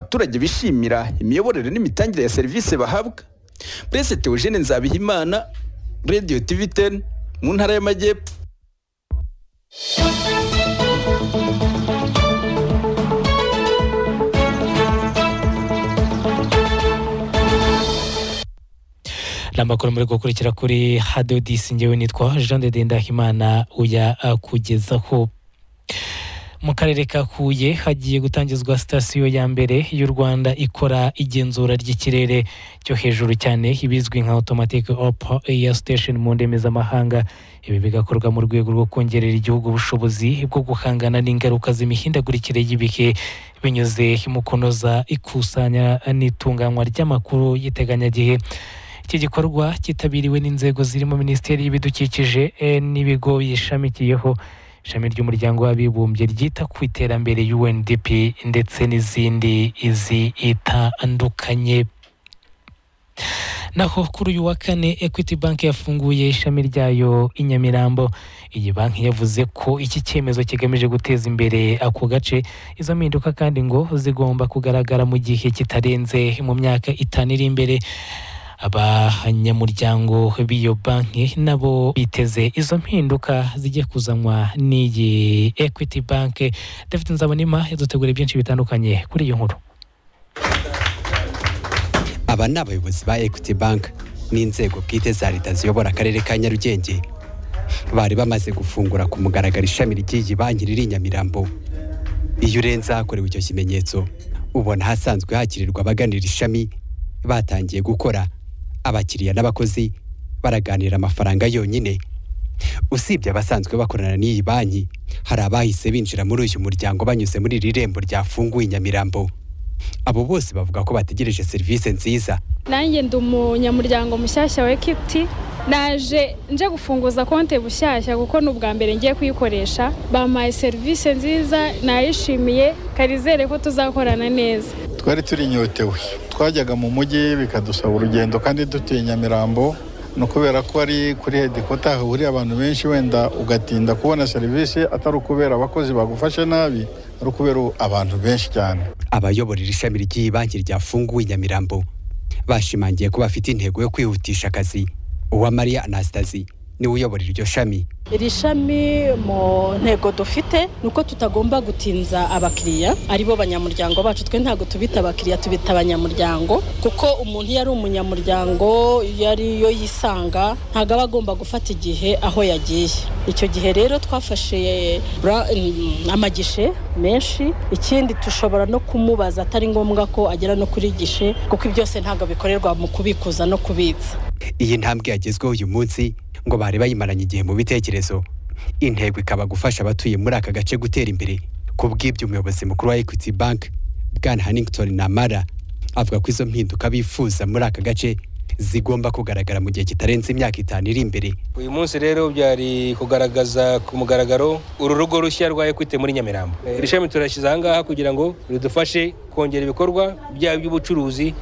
abaturage bishimira imiyoborere n'imitangire ya serivisi bahabwa burese Theogene Nzabihimana radiyo tivi teni mu ntara y'amajyepfo n'amakuru muri gukurikira kuri hadodisi ngewe nitwa jean de ndahimana uya kugezaho mu karere ka huye hagiye gutangizwa sitasiyo ya mbere y'u rwanda ikora igenzura ry'ikirere cyo hejuru cyane ibizwi nka automatic op air station mu ndimi z'amahanga ibi bigakorwa mu rwego rwo kongerera igihugu ubushobozi bwo guhangana n'ingaruka z'imihindagurikire y'ibihe binyuze mu kunoza ikusanya n'itunganywa ry'amakuru y'iteganyagihe iki gikorwa cyitabiriwe n'inzego zirimo minisiteri y'ibidukikije n'ibigo biyishamikiyeho ishami ry'umuryango w'abibumbye ryita ku iterambere UNDP ndetse n'izindi zitandukanye naho kuri uyu wa kane equity bank yafunguye ishami ryayo i nyamirambo iyi banki yavuze ko iki cyemezo kigamije guteza imbere ako gace izo mpinduka kandi ngo zigomba kugaragara mu gihe kitarenze mu myaka itanu iri imbere abanyamuryango b'iyo banki nabo biteze izo mpinduka zijya kuzanwa n'iyi equity bank david nzabonima yadutegura byinshi bitandukanye kuri iyo nkuru aba ni abayobozi ba equity bank n'inzego bwite za leta ziyobora akarere ka nyarugenge bari bamaze gufungura ku mugaragaro ishami ry'iyi banki riri i nyamirambo iyo urenze ahakorewe icyo kimenyetso ubona ahasanzwe hakirirwa abaganira ishami batangiye gukora abakiriya n'abakozi baraganira amafaranga yonyine usibye abasanzwe bakorana n'iyi banki hari abahise binjira muri uyu muryango banyuze muri iri rembo ryafunguye i nyamirambo abo bose bavuga ko bategereje serivisi nziza nanjye ndi umunyamuryango mushyashya wa ekwiti naje nje gufunguza konti bushyashya kuko ni ubwa mbere ngiye kuyikoresha bampaye serivisi nziza nayishimiye karizere ko tuzakorana neza twari turinyotewe twajyaga mu mujyi bikadusaba urugendo kandi dutuye nyamirambo ni ukubera ko ari kuri hedikota hahuriye abantu benshi wenda ugatinda kubona serivisi atari ukubera abakozi bagufashe nabi ari ukubera abantu benshi cyane abayoborera ishami ry'iyi banki ryafunguwe i nyamirambo bashimangiye ko bafite intego yo kwihutisha akazi uwamariya anastasi niwe uyoborera iryo shami iri shami mu ntego dufite ni uko tutagomba gutinza abakiriya aribo banyamuryango bacu twe ntabwo tubita abakiriya tubita abanyamuryango kuko umuntu iyo ari umunyamuryango iyo ariyo yisanga ntabwo aba agomba gufata igihe aho yagiye icyo gihe rero twafashe amagishe menshi ikindi dushobora no kumubaza atari ngombwa ko agera no kuri gishe kuko byose ntabwo bikorerwa mu kubikuza no kubitsa iyi ntambwe yagezweho uyu munsi ngo bari bayimaranye igihe mu bitekerezo intego ikaba gufasha abatuye muri aka gace gutera imbere ku bw'ibyo umuyobozi mukuru wa equity bank bwana hanington namara avuga ko izo mpinduka bifuza muri aka gace zigomba kugaragara mu gihe kitarenze imyaka itanu iri imbere uyu munsi rero byari kugaragaza ku mugaragaro uru rugo rushya rwa ekwite muri nyamirambo iri shami turashyize ahangaha kugira ngo ridufashe kongera ibikorwa byaba iby'ubucuruzi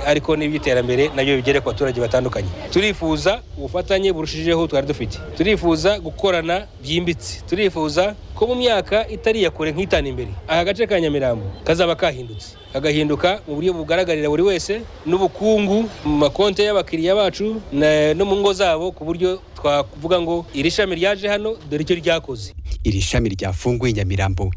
ariko n'iby'iterambere nabyo bigere ku baturage batandukanye turifuza ubufatanye burushijeho twari dufite turifuza gukorana byimbitse turifuza ko mu myaka itari kure nk'itanu imbere aka gace ka nyamirambo kazaba kahindutse kagahinduka mu buryo bugaragarira buri wese n'ubukungu mu makonti y'abakiriya bacu no mu ngo zabo ku buryo twavuga ngo iri shami ryaje hano dore icyo ryakoze iri shami ryafunguye i nyamirambo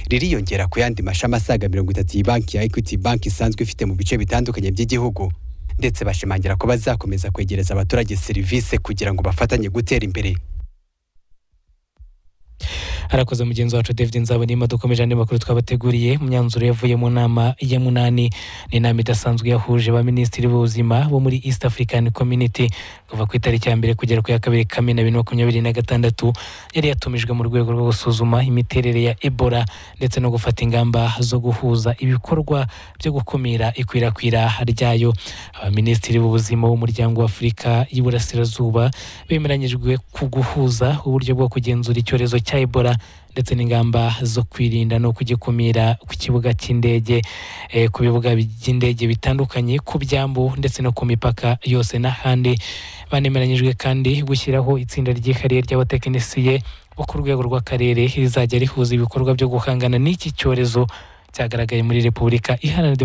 ririyongera ku yandi mashami asaga mirongo itatu iyi banki ya equity banki isanzwe ifite mu bice bitandukanye by'igihugu ndetse bashimangira ko bazakomeza kwegereza abaturage serivisi kugira ngo bafatanye gutera imbere harakoze mugenzi wacu david nzabonima dukomeje andi makuru twabateguriye mu myanzuro yavuye mu nama ya munani ni inama idasanzwe yahuje ba minisitiri b'ubuzima bo muri east african community kuva ku itariki ya mbere kugera ku ya kabiri kamena bibiri na makumyabiri na gatandatu yari yatumijwe mu rwego rwo gusuzuma imiterere ya ebola ndetse no gufata ingamba zo guhuza ibikorwa byo gukumira ikwirakwira ryayo abaminisitiri b'ubuzima b'umuryango w'afurika y'iburasirazuba bemeranyijwe ku guhuza uburyo bwo kugenzura icyorezo cya ebola ndetse n'ingamba zo kwirinda no kugikumira ku kibuga cy'indege ku bibuga by'indege bitandukanye ku byambu ndetse no ku mipaka yose n'ahandi banemeranyijwe kandi gushyiraho itsinda ryihariye ry'abatekinisiye bo ku rwego rw'akarere rizajya rihuza ibikorwa byo guhangana n'iki cyorezo cyagaragaye muri repubulika iharanira demokarasi